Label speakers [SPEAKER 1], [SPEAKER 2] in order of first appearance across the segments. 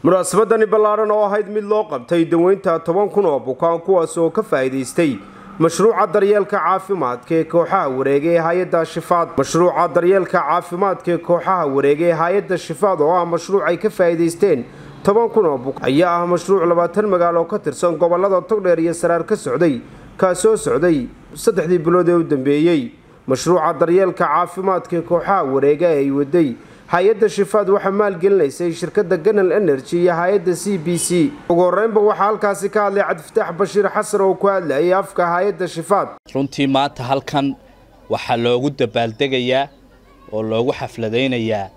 [SPEAKER 1] munaasabadani ballaaran oo ahayd mid loo qabtay daweynta toban kun oo bukaan kuwaas oo ka faa'iidaystay mashruuca daryeelka caafimaadka ee kooxaha wareega ee hay-adda shifaad mashruuca daryeelka caafimaadka ee kooxaha wareega ee hay-adda shifaad oo ah mashruuc ay ka faa'iidaysteen toban kun oo bukaan ayaa ah mashruuc labaatan magaalo oo ka tirsan gobolada togdheer iyo saraar ka socday kaasoo socday saddexdii bilood ee u dambeeyey mashruuca daryeelka caafimaadka ee kooxaha wareega ee ay waday hay-adda shifaad waxaa maalgelinaysay shirkadda ganal energy iyo hay-adda c b c ugu horeynba waxaa halkaasi ka hadlay cabdifataax bashiir xasan oo ku hadlayay afka hay-adda shifaad
[SPEAKER 2] runtii maanta halkan waxaa loogu dabaaldegayaa oo loogu xafladaynayaa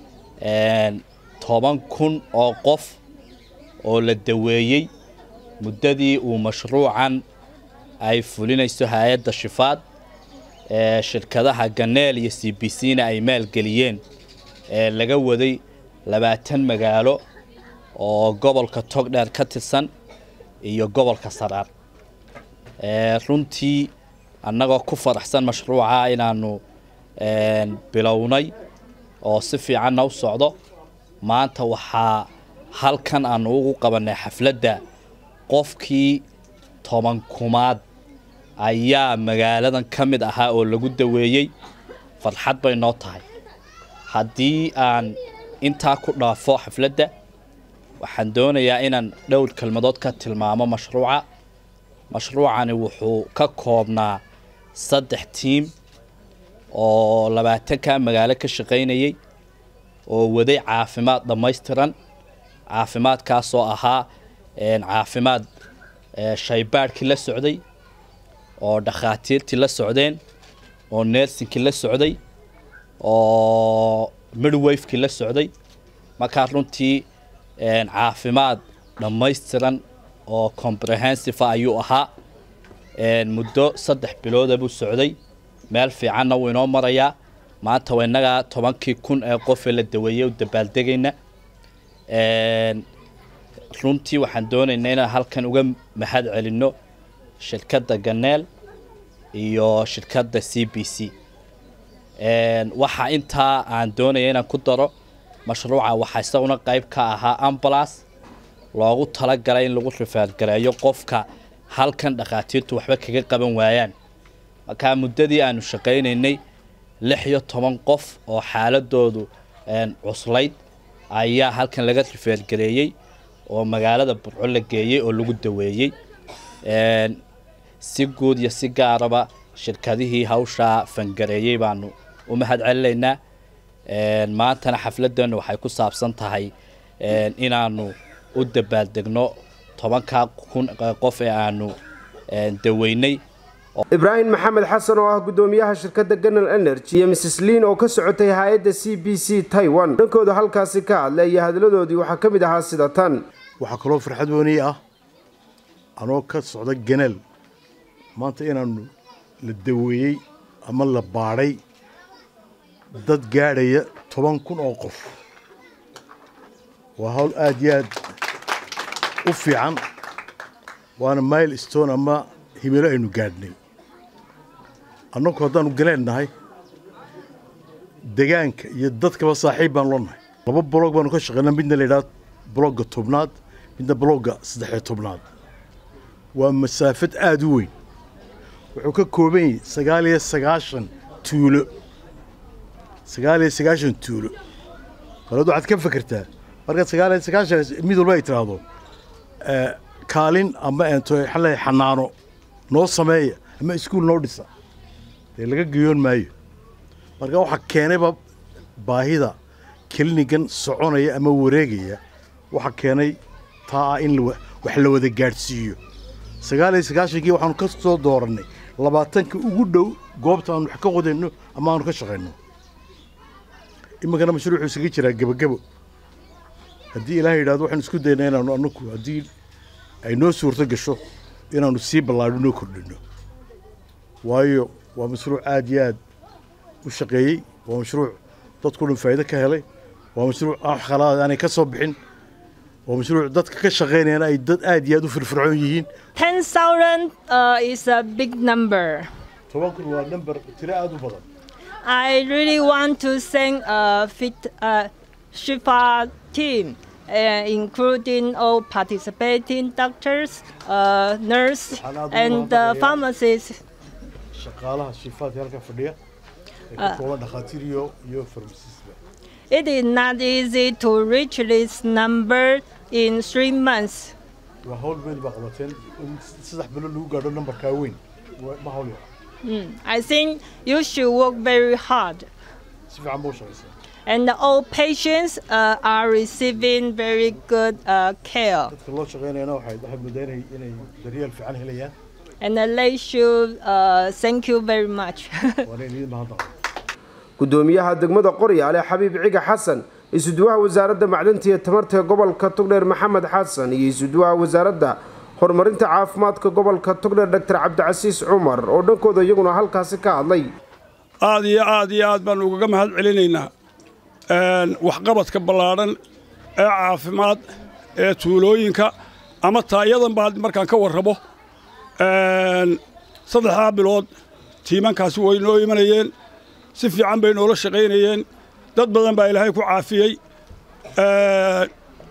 [SPEAKER 2] toban kun oo qof oo la daweeyey muddadii uu mashruucan ay fulinayso hay-adda shifaad ee shirkadaha ganeel iyo c b c na ay maalgeliyeen ee laga waday labaatan magaalo oo gobolka togdheer ka tirsan iyo gobolka saraar runtii annagoo ku faraxsan mashruuca inaanu bilownay oo si fiicanna u socdo maanta waxaa halkan aanu ugu qabanay xafladda qofkii toban kumaad ayaa magaaladan ka mid ahaa oo lagu daweeyey farxad bay noo tahay haddii aan intaa ku dhaafo xafladda waxaan doonayaa inaan dhowr kelmadood ka tilmaamo mashruuca mashruucani wuxuu ka koobnaa saddex tiim oo labaatanka magaalo ka shaqaynayay oo waday caafimaad dhammaystiran caafimaadkaasoo ahaa caafimaad shaybaadhkii la socday oo dhakhaatiirtii la socdeen oo neersinkii la socday oo midwafekii la socday markaa runtii caafimaad dhammaystiran oo comprehensive ayuu ahaa muddo saddex bilooda buu socday meel fiicanna wuu inoo marayaa maanta waa innagaa tobankii kun ee qofee la daweeyey u dabaaldegayna runtii waxaan doonaynaa inaan halkan uga mahad celinno shirkadda ganeel iyo shirkadda c b c waxaa intaa aan doonaya inaan ku daro mashruuca waxaa isaguna qayb ka ahaa ambulas loogu talagalay in lagu rifaadgareeyo qofka halkan dhakhaatiirtu waxba kaga qaban waayaan markaa muddadii aanu shaqaynaynay lix iyo toban qof oo xaaladoodu cuslayd ayaa halkan laga rifeergareeyey oo magaalada burco la geeyey oo lagu daweeyey si guud iyo si gaaraba shirkadihii hawshaa fangareeyey baanu u mahad celinaynaa maantana xafladeennu waxay ku saabsan tahay inaanu u dabaaldegno tobankaa kun qof ee aanu daweynay
[SPEAKER 1] ibraahim maxamed xasan oo ah guddoomiyaha shirkadda ganal energy iyo mrs liin oo ka socotay hay-adda c b c taiwan dhankooda halkaasi ka hadlay iyo hadladoodii waxaa ka mid ahaa sida tan
[SPEAKER 3] waxaa kaloo farxad weynii ah anoo ka socda ganal maanta inaanu la daweeyey ama la baadhay dad gaadhaya toban kun oo qof waa hawl aad iyo aad u fiican waana mile stone ama himilo aynu gaadhnay annagu haddaanu ganeel nahay degaanka iyo dadkaba saaxiib baanu la nahay laba blog baanu ka shaqaynaa midna la yidhaha blogga tobnaad midna blogga saddexiyo tobnaad waa masaafad aada u weyn wuxuu ka kooban yahay sagaal iyo sagaashan tuulo sagaal iyo sagaashan tuulo baleed waxaad ka fekertaa markaad sagaal iyo sagaashan mid walba ay tiraahdo kaalin ama ento xale xanaano noo sameeya ama iskuul noo dhisa dee laga geyoon maayo marka waxaa keenayba baahida kelinigan soconaya ama wareegaya waxaa keenay taa ah in wax la wada gaadhsiiyo sagaal iyo sagaashankii waxaanu ka soo doorannay labaatanka ugu dhow goobta aanu wax ka qodayno ama aanu ka shaqayno iminkana mashruuxuu isaga jiraa gebagebo haddii ilaahay yidhahdo waxaanu isku daynaa inaanu anaku haddii ay noo suurto gasho inaanu sii ballaadho noo kordhinno waayo waa mashruuc aad iyo aad u shaqeeyey waa mashruuc dadku dhan faa'iido ka helay waa mashruuc aan wax khalaad aanay ka soo bixin waa mashruuc dadka ka shaqaynayana ay dad aad iyo aad u firfircoon yihiin
[SPEAKER 4] ten thousand uh, is a big number
[SPEAKER 3] toban kun waa number tiro aad u badan
[SPEAKER 4] I really want to thank uh, Fit uh, Shifa team uh, including all participating doctors, uh, nurse, and uh, pharmacists.
[SPEAKER 3] shaqaalaha shifaadka halka fadhiya ee ka kooban dhakhaatiir iyo iyo farmasisba
[SPEAKER 4] It is not easy to reach this number in three months.
[SPEAKER 3] waa hawl weyn baa qabateen in saddex bilo lagu gaadho nambarkaa weyn Waa- ma hawl yar
[SPEAKER 4] I think you should work very hard.
[SPEAKER 3] si fiican ba u shaqaysaa
[SPEAKER 4] And all patients uh, are receiving very good uh, care.
[SPEAKER 3] dadka loo shaqaynayana waxay waxay moodaa inay inay daryeel fiican helayaan
[SPEAKER 4] And they should uh, thank you very much.
[SPEAKER 3] waana idin mahadnaqo
[SPEAKER 1] gudoomiyaha degmada qoryaale xabiib ciga xasan isuduwaha wasaaradda macdanta iyo tamarta ee gobolka togdheer maxamed xasan iyo isuduwaha wasaaradda horumarinta caafimaadka gobolka togdheer doctor cabdicasiis cumar oo dhankooda iyaguna halkaasi ka hadlay
[SPEAKER 5] aad iyo aad iyo aad baan ugaga mahad celinaynaa een, waxqabadka ballaadhan ee caafimaad ee tuulooyinka ama taayadan baa markaan ka warrabo een, saddexdaa bilood tiimankaasi way noo imanayeen si fiican bay noola shaqaynayeen dad badan baa ilaahay ku caafiyey een,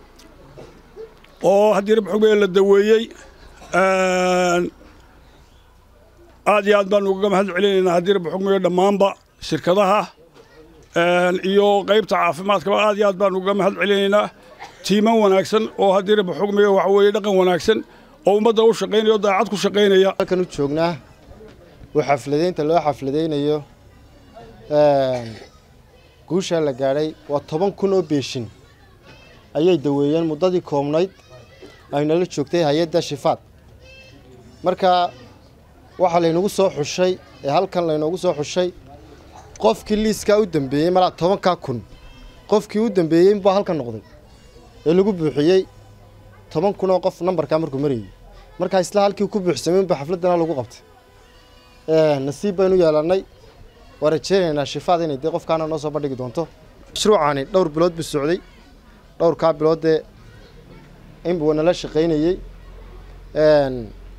[SPEAKER 5] oo haddii rab xogee la daweeyey een, aad iyo aad baan ugaga mahad celinaynaa haddii rabbi xugmiyo dhammaanba shirkadaha een, iyo qaybta caafimaadkaba aad iyo aad baan ugaga mahad celinaynaa tiiman wanaagsan oo haddii rabbi xugmiyo waxa weeye dhaqan wanaagsan oo ummadda u shaqaynaya oo daacad ku shaqaynaya
[SPEAKER 6] halkan u joognaa oo xafladaynta loo xafladaynayo een, guushaa la gaadhay waa toban kun oo beeshin ayay daweeyeen muddadii koobnayd ay nala joogtay hay-adda shifaad marka waxaa laynagu soo xushay ee halkan laynoogu soo xushay qofkii liiskaa u dambeeyey malaa tobankaa kun qofkii u dambeeyey baa halkan noqday ee lagu buuxiyey toban kun oo qof nambarkaa markuu marayay markaa isla halkii ku buuxsamay ba xafladana lagu qabtay Ee, nasiib baynu yeelannay waa rajaynaynaa shifaad inay dee qofkaana noo soo bandhigi doonto mashruucaani dhowr bilood buu socday dhowrkaa biloodee inbuu nala shaqaynayey Een,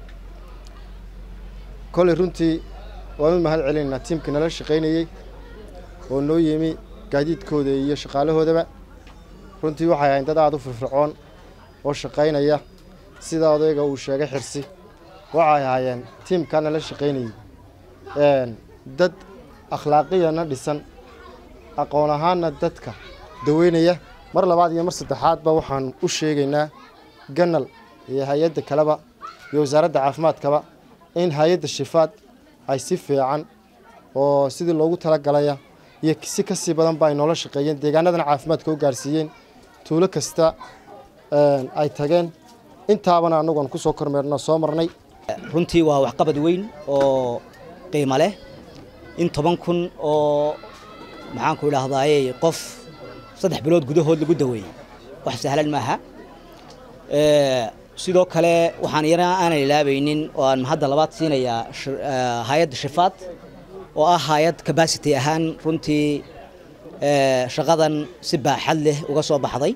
[SPEAKER 6] kolay runtii waanu mahad celinaynaa tiimka nala shaqaynayey oo noo yimi gaadiidkooda iyo shaqaalahoodaba runtii waxay ahayn dad aada u firfircoon oo shaqaynaya sida odayga uu sheegay xirsi waxay ahaayeen tiimkaa nala shaqaynayey Een, dad akhlaaqiyana dhisan aqoon ahaanna dadka daweynaya mar labaad iyo mar saddexaadba waxaan u sheegaynaa ganal iyo hay-adda kaleba iyo wasaaradda caafimaadkaba in hay-adda shifaad ay si fiican oo sidii loogu talagalaya iyo si ka sii badan ba ay noola shaqeeyeen deegaanadana caafimaadka u gaarsiiyeen tuulo kasta een, ay tageen intaabana annagoon ku soo kormeerno soo marnay
[SPEAKER 7] runtii waa waxqabad weyn oo qiimo leh in toban kun oo maxaanku idhaahdaaye qof saddex bilood gudahood lagu daweeyey wax sahlan maaha Ee, sidoo kale waxaan iyana aanan ilaabaynin oo aan hadda labaad siinayaa shir- ee, hay-adda shifaad oo ah hay-ad capacity ahaan runtii ee, shaqadan si baaxad leh uga soo baxday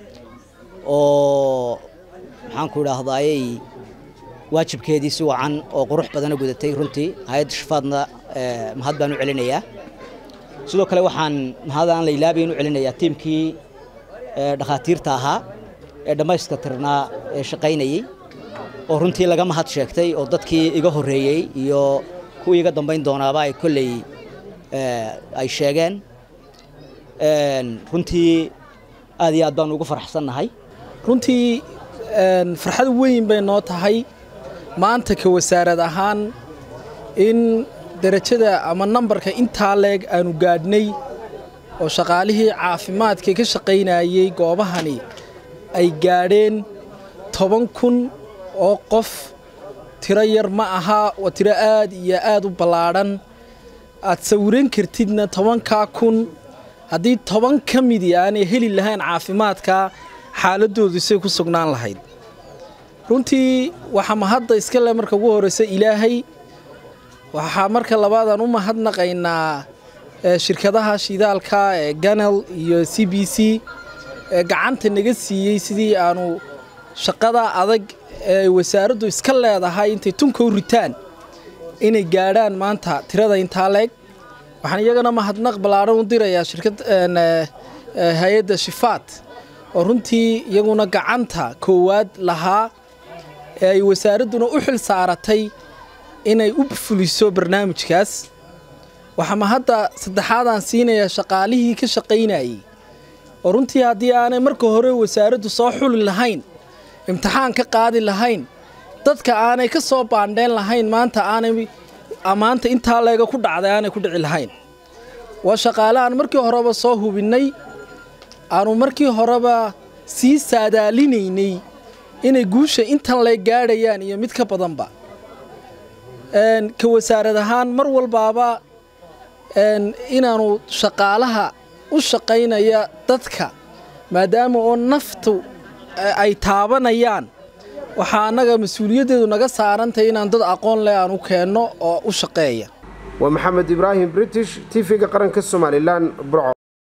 [SPEAKER 7] oo maxaanku idhaahdaaye waajibkeedii si wacan oo qurux badana gudatay runtii hay-adda shifaadna ee, mahad baan u celinayaa sidoo kale waxaan mahad aan la ilaabayn u celinayaa tiimkii ee, dhakhaatiirta ahaa ee dhammayska tirnaa ee shaqaynayey oo runtii laga mahad sheegtay oo dadkii iga horreeyey iyo kuwii iga dambayn doonaaba ay kolley ee, ay sheegeen Een, runtii aad iyo aad baan ugu faraxsannahay
[SPEAKER 8] runtii een, farxad weyn bay noo tahay maanta ka wasaarad ahaan in derajada ama nambarka intaa leeg aanu gaadhnay oo shaqaalihii caafimaadka ka shaqaynayey goobahani ay gaadheen toban kun oo qof tiro yar ma aha waa tiro aad iyo aad u ballaadhan aad sawiran kartidna tobankaa kun haddii toban ka midi aanay heli lahayn caafimaadka xaaladoodu say ku sugnaan lahayd runtii waxaa mahadda iska le marka ugu horreysa ilaahay waxaa marka labaad aan u mahadnaqaynaa ee, shirkadaha shidaalka ee ganel iyo c b c ee gacanta naga siiyey sidii aanu shaqada adag ee wasaaraddu iska leedahay intay tunka u ritaan inay gaadhaan maanta tirada intaa leeg waxaan iyagana mahadnaq ballaaran u dirayaa shirkad een, ee, ee, hay-adda shifaad oo runtii iyaguna gacanta koowaad lahaa ee ay wasaaradduna u xil saaratay inay u fuliso barnaamijkaas waxaama hadda saddexaadaan siinayaa shaqaalihii ka shaqaynayey oo runtii haddii aanay marka hore wasaaraddu soo xuli lahayn imtixaan ka qaadi lahayn dadka aanay ka soo baandheen lahayn maanta aanay ammaanta intaa leega ku dhacday aanay ku dhici lahayn waa shaqaale aan markii horeba soo hubinnay aanu markii horeba sii saadaalinaynay inay guusha intan lay gaadhayaan iyo mid ka badanba ka wasaarad ahaan mar walbaaba inaanu shaqaalaha u shaqaynaya dadka maadaama oo naftu ay taabanayaan waxaa annaga mas-uuliyaddeedu naga saarantahay inaan dad aqoon leh aan u keenno oo u shaqeeya
[SPEAKER 1] waa maxamed ibraahim british t v-ga qaranka somalilan burco